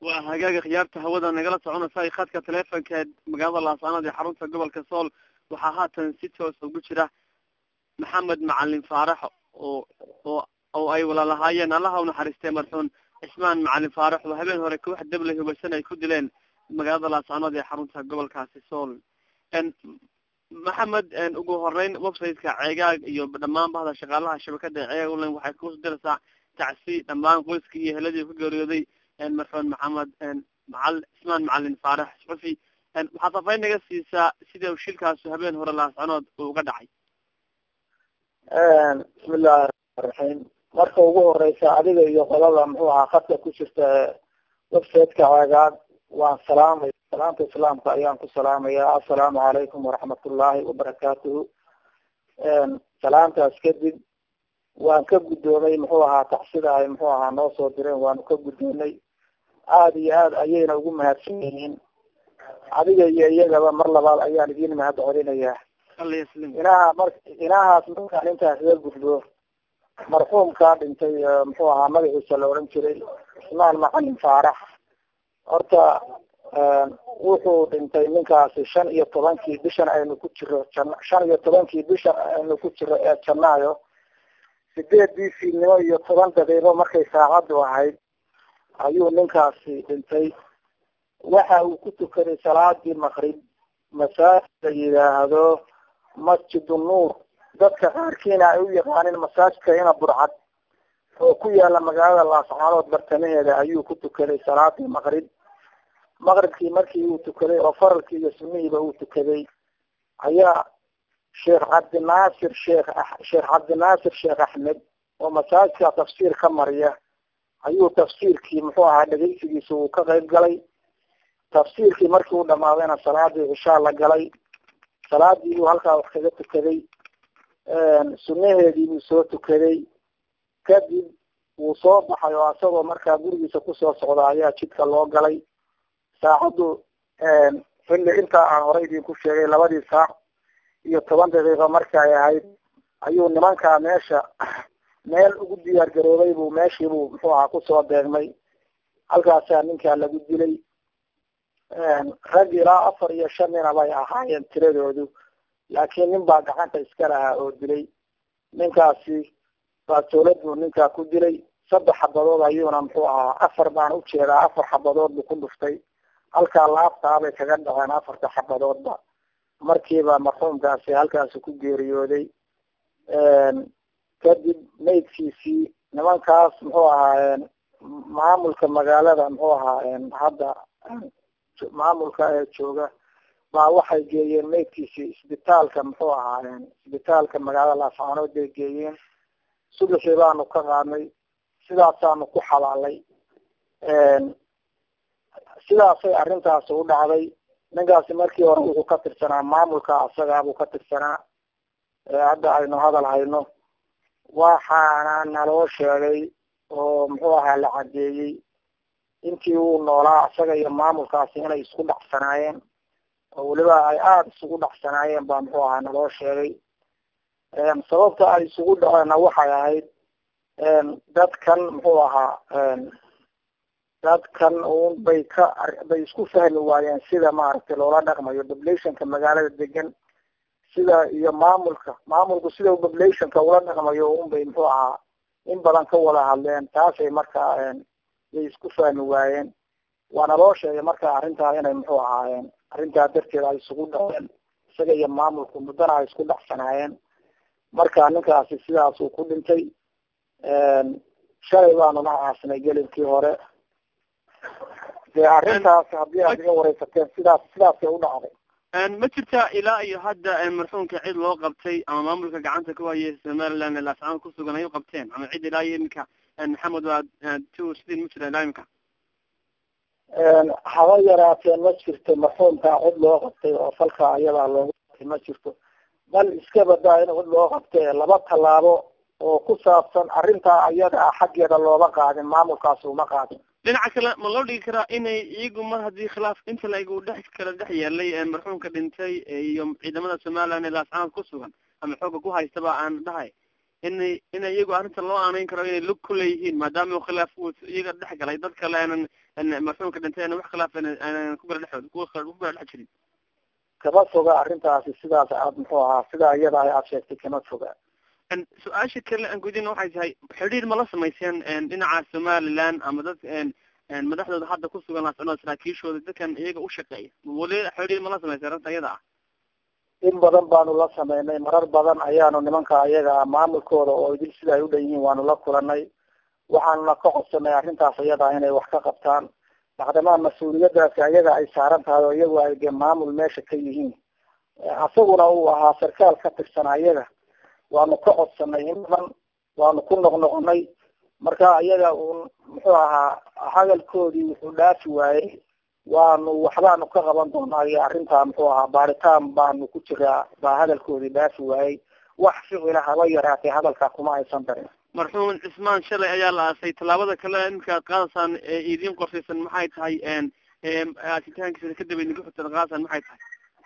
waa hagaaga khiyaarta hawada nagala soconaysa khadka teleefonka magaalada laascaanood ee xarunta gobolka sool waxaa haatan si toos ugu jira maxamed macalin faarax oo oo oo ay walalahaayeen allaha unaxariistay marxuun cismaan macalin faarax oo habeen hore koox dabley hubaysan ay ku dileen magaalada laascaanood ee xarunta gobolkaasi sool maxamed ugu horeyn websiteka ceegaag iyo dhammaan bahda shaqaalaha shabakada ceegaag online waxay kusu diraysaa tacsi dhammaan qoyskii iyo heladii ku geeriyooday marxuun maxamed macal cismaan macalin faarax suxufi waxaad safayn naga siisaa sida u shilkaasu habeen hore laascanood uu uga dhacay bismillahi raxmaaniraxiim marka ugu horeysa adiga iyo qolada muxuu ahaa khadka ku jirta websiteka ceegaag waan salaamay salaamta islaamka ayaan ku salaamaya assalaamu calaykum waraxmatullaahi wabarakaatuhu salaamtaas kadib waan ka guddoomay muxuu ahaa tacsida ay muxuu ahaa noo soo direen waanu ka guddoomay aada iyo aad ayayna ugu mahadsan yihiin adiga iyo iyagaba mar labaad ayaan idin mahad celinayaa inaha mar inahaas markaan intaas iga gudbo marxuumkaa dhintay muxuu ahaa magaciisa la odhan jiray cismaan macalin faarax horta wuxuu dhintay ninkaasi shan iyo tobankii bishan aynu ku jiro jan shan iyo tobankii bishan aynu ku jiro ee janaayo sideedii fiidnimo iyo toban daqiiqo markay saacaddu ahayd ayuu ninkaasi dhintay waxa uu ku tukaday salaadii maqrib masaajid la yidhaahdo masjidu nuur dadka qaarkiina ay u yaqaanin masaajidka ina burcad oo ku yaala magaalada laascaanood bartamaheeda ayuu ku tukaday salaadii maqrib maqribkii markii uu tukaday oo faralkii iyo sunihiiba uu tukaday ayaa sheekh cabdinaasir sheekh sheekh cabdinaasir sheekh axmed oo masaajidka tafsiir ka mariya ayuu tafsiirkii muxuu ahaa dhegeysigiisa uu ka qayb galay tafsiirkii markii uu dhamaadayna salaadii cishaa la galay salaadii buu halkaa wax kaga tukaday sunaheedii buu soo tukaday kadib wuu soo baxay oo isagoo markaa gurigiisa kusoo socda ayaa jidka loo galay saacaddu xilli intaa aan horey idinku sheegay labadii saac iyo toban daqiiqo marka ay ahayd ayuu nimankaa meesha meel ugu diyaar garoobay buu meeshiibuu muxuu ahaa kusoo deegmay halkaasaa ninkaa lagu dilay rag ilaa afar iyo shan nina bay ahaayeen tiradoodu laakiin nin baa gacanta iska lahaa oo dilay ninkaasi baasoolad buu ninkaa ku dilay saddex xabadood ayuuna muxuu ahaa afar baan ujeedaa afar xabadood buu ku dhuftay halkaa laabtaabay kaga dhaceen afarta xabadoodba markiiba marxuumkaasi halkaasi ku geeriyooday kadib maydkiisii nimankaas muxuu ahaayeen maamulka magaalada muxuu ahaa hadda maamulka ee jooga baa waxay geeyeen maydkiisii isbitaalka muxuu ahaayeen isbitaalka magaalada laascaanood bay geeyeen subaxii baanu ka qaadnay sidaasaanu ku xabaalay sidaasay arrintaasi u dhacday ninkaasi markii hore wuxuu ka tirsanaa maamulka asagaabuu ka tirsanaa hadda aynu hadal hayno waxaana naloo sheegay oo muxuu ahaa la cadeeyey intii uu noolaa isaga iyo maamulkaasi inay isku dhacsanaayeen oo weliba ay aada isugu dhacsanaayeen baa muxuu ahaa naloo sheegay sababta ay isugu dhaceenna waxay ahayd dadkan muxuu ahaa dadkan un bay ka bay isku fahmi waayeen sida maaragtay loola dhaqmayo populationka magaalada degan sida iyo maamulka maamulku sida populationka ula dhaqmayo un bay muxuu ahaa in badan ka wada hadleen taasay markaa bay isku fahmi waayeen waana loo sheegay marka arrintaa inay muxuu ahaayeen arrintaa darteed ay isugu dhaceen isaga iyo maamulku muddana ay isku dhacsanaayeen marka ninkaasi sidaasuu ku dhintay shalay baanuna aasnay gelinkii hore dee arrintaas haddii aad iga wareysateen sidaas sidaasay u dhacday ma jirta ilaa iyo hadda marxuumka cid loo qabtay ama maamulka gacanta ku hayay somaliland laascaan kusugan ay u qabteen ama cid ilaa iyo iminka maxamed waa two sidin ma jira ilaa iminka haba yaraateen ma jirto marxuumka cid loo qabtay oo falka ayadaa loogu qabtay ma jirto bal iska badaa in cid loo qabtay laba tallaabo oo ku saabsan arrintaa ayada ah xaggeeda looba qaadin maamulkaasi uma qaadin dhinaca kale ma loo dhigi karaa inay iyagu mar haddii khilaaf inta laigu dhex kala dhex yeelay marxuumka dhintay iyo ciidamada somaliland ee laascaanood ku sugan ama xooga ku haystaba aan dhahay inay ina iyagu arrinta loo aanayn karo inay lug ku leeyihiin maadaama khilaaf uu iyaga dhex galay dad kale aanan marxuumka dhintay wax khilaaf aanan ku gara dhex ku gara dhex jirin kama foga arrintaasi sidaas aad muxuu ahaa sidaa iyada aad sheegtay kama foga su-aasha kale aan gudina waxay tahay xidhiir ma la samayseen dhinaca somaliland ama dad madaxdooda hadda kusugan laascunoo saraakiishooda dadkan iyaga ushaqeeya weli xidhiir ma la samayseen arrinta iyada ah in badan baanu la sameynay marar badan ayaanu nimanka ayaga maamulkooda oo idil sida ay u dhan yihiin waanu la kulanay waxaanuna ka codsanay arrintaas iyada inay wax ka qabtaan bacdamaa mas-uuliyadaasi ayaga ay saaran tahay oo iyagu ay de maamul meesha ka yihiin asaguna uu ahaa sarkaal ka tirsan ayaga waanu ka codsanay in badan waanu ku noqnoqonay marka iyaga uun muxuu ahaa hadalkoodii wuxuu dhaafi waayey waanu waxbaanu ka qaban doonaa iyo arrintaa muxuu ahaa baaritaan baanu ku jiraa baa hadalkoodii dhaafi waayey wax ficila haba yaraatay hadalkaa kuma aysan darin marxuum cismaan shalay ayaa la aasay tallaabada kale iminka ad qaadaysaan ee idiin qorshaysan maxay tahay aasitaankiisa kadib idinku xigtan qaadaysaan maxay tahay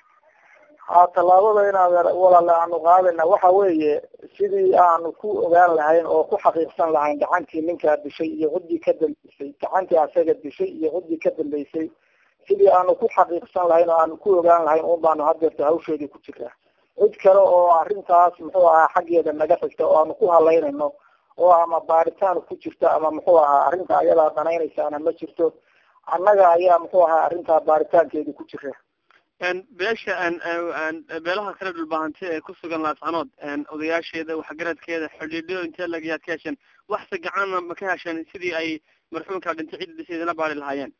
ha tallaabada inaad walaale aanu qaadayna waxa weeye sidii aanu ku ogaan lahayn oo ku xaqiiqsan lahayn gacantii ninkaa dishay iyo ciddii ka dambeysay gacantii asaga dishay iyo ciddii ka dambeysay sidii aanu ku xaqiiqsan lahayn oo aanu ku ogaan lahayn un baanu hadeerta hawsheedii ku jiraa cid kale oo arrintaas muxuu ahaa xaggeeda naga xigta oo aanu ku halaynayno oo ama baaritaan ku jirta ama muxuu ahaa arrinta ayadaa danaynaysaana ma jirto annaga ayaa muxuu ahaa arrintaa baaritaankeedii ku jira beesha beelaha kale dhulbaahante ee kusugan laascanood odayaasheeda waxgaradkeeda xidhiidyo intee lagayaad ka hesheen waxse gacana ma ka hesheen sidii ay marxuumka dhintay cidda disha idinla baari lahaayeen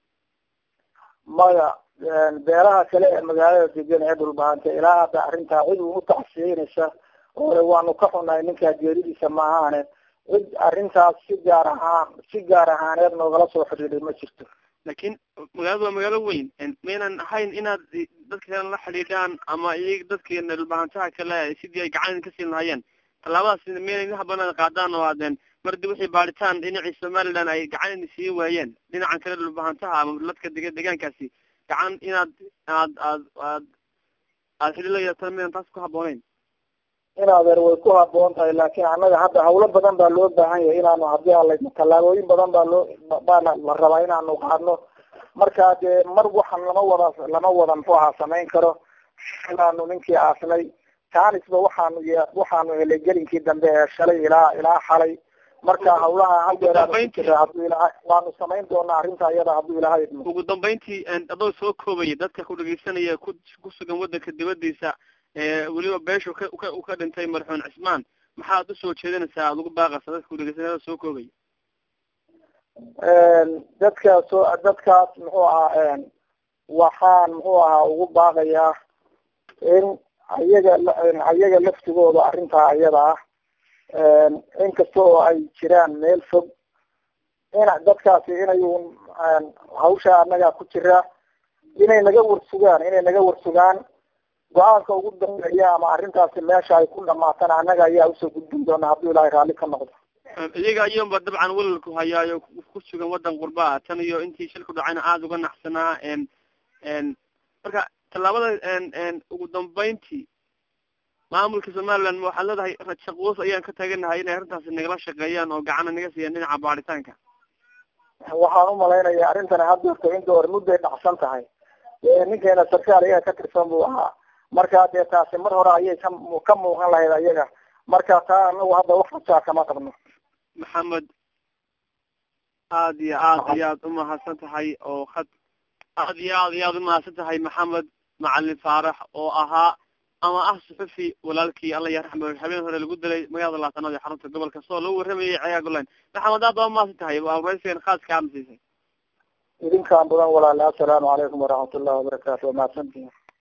maya beelaha kale ee magaalada degan ee dhulbaahante ilaa hadda arrintaa cid u utacsiyeynaysa oo waanu ka xunahay ninkaa geeridiisa maahaane cid arrintaas si gaar ahaan si gaar ahaaneed noogala soo xidhiiday ma jirto lakin magaalada waa magaalo weyn maynan ahayn inaad dadka kale la xidhiidhaan ama iy dadki dhulbahantaha kale sidii ay gacan ka siin lahaayeen tallaabadaas mayna idin habanaan qaadaan oo aadeen mardi wixii baaritaan dhinacii somaliland ay gacan siin waayeen dhinacan kale dhulbahantaha ama dadka deg deegaankaasi gacan inaad aad aad aad aad xidhiid la yeetaan maynan taas ku habooneyn in adeer way ku haboon tahay laakin annaga hadda hawlo badan baa loo baahan yahay inaanu hadii alayno tallaabooyin badan baa loo baana la rabaa inaanu qaadno marka dee mar waxan lama wada lama wada muxuu ahaa samayn karo ilaanu ninkii aasnay taanisba waxaanu y waxaanu helay gelinkii dambe ee shalay ilaa ilaa xalay marka hawlaha haldeer haduu ilaha waanu samayn doonaa arrinta iyada hadduu ilaha idmo ugu dambeyntii adoo soo koobaya dadka ku dhegeysanaya ku kusugan wadanka dibadiisa weliba beeshu ka ka ka dhintay marxuun cismaan maxaad usoo jeedinaysaa aada ugu baaqaysa dadka kudhegeysanada soo koobaya dadka soo dadkaas muxuu ahaa waxaan muxuu ahaa ugu baaqayaa in ayaga ayaga laftigooda arrintaa iyada ah inkasta oo ay jiraan meel fog in dadkaasi inay hawsha annaga ku jira inay naga warsugaan inay naga warsugaan go-aanka ugu dambeeya ama arrintaasi meesha ay ku dhamaatana annaga ayaa usoo gudbin doona hadduu ilaahay raalli ka noqdo iyaga ayuunba dabcan welalku hayaayo ku sugan wadan qurbaa tan iyo intii shilku dhacayna aada uga naxsanaa marka tallaabada ugu dambeyntii maamulka somaliland waxaad leedahay shaqoos ayaan ka taganahay inay arrintaasi nagala shaqeeyaan oo gacana naga siiyaan dhinaca baaritaanka waxaan umalaynaya arrintani haddeerto in door mudday dhacsan tahay ninkeena sarkaal iyaga ka tirsan buu ahaa marka dee taasi mar hore ayay ka ka muuqan lahayd ayaga marka taa anagu hadda wax rajaa kama qabno maxamed aada iyo aad ayaad umahadsan tahay oo had aad iyo aad ayaad umahadsan tahay maxamed macalin faarax oo ahaa ama ah suxufi walaalkii alla ya raxma habeen hore lagu dilay magaalada laasanood ee xarunta gobolka soo lagu waramayay cayaagolan maxamed aad baa umahadsan tahay waa waraysigan khaaska ama siisay idinkaan badan walaale assalaamu calaykum waraxmat ullahi wabarakaatu waa mahadsantihin